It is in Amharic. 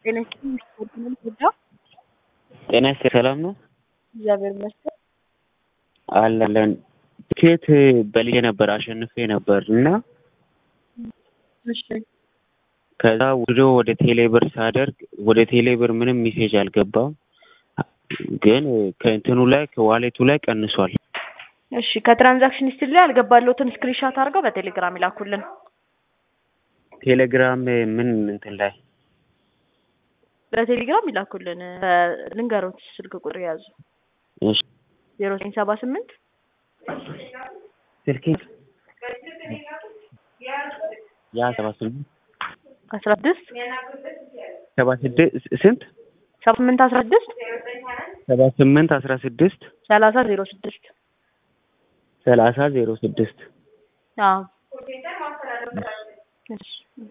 ጤና ይስጥልኝ ስፖርትንም ጎዳ ጤና ይስጥልኝ ሰላም ነው እግዚአብሔር ይመስገን። አለን ትኬት በልዬ ነበር አሸንፌ ነበር እና እሺ ከዛ ወደ ወደ ቴሌብር ሳደርግ ወደ ቴሌብር ምንም ሜሴጅ አልገባም፣ ግን ከእንትኑ ላይ ከዋሌቱ ላይ ቀንሷል። እሺ ከትራንዛክሽን ሂስትሪ ላይ ያልገባለሁትን ስክሪንሻት አድርገው በቴሌግራም ይላኩልን። ቴሌግራም ምን እንትን ላይ በቴሌግራም ይላኩልን። ልንገሮት ስልክ ቁጥር የያዙ እሺ ዜሮ ዘጠኝ ሰባ ስምንት ስልኬ ያ ሰባ ስምንት አስራ ስድስት ሰባ ስድስት ስንት ሰባ ስምንት አስራ ስድስት ሰባ ስምንት አስራ ስድስት ሰላሳ ዜሮ ስድስት ሰላሳ ዜሮ ስድስት አዎ እሺ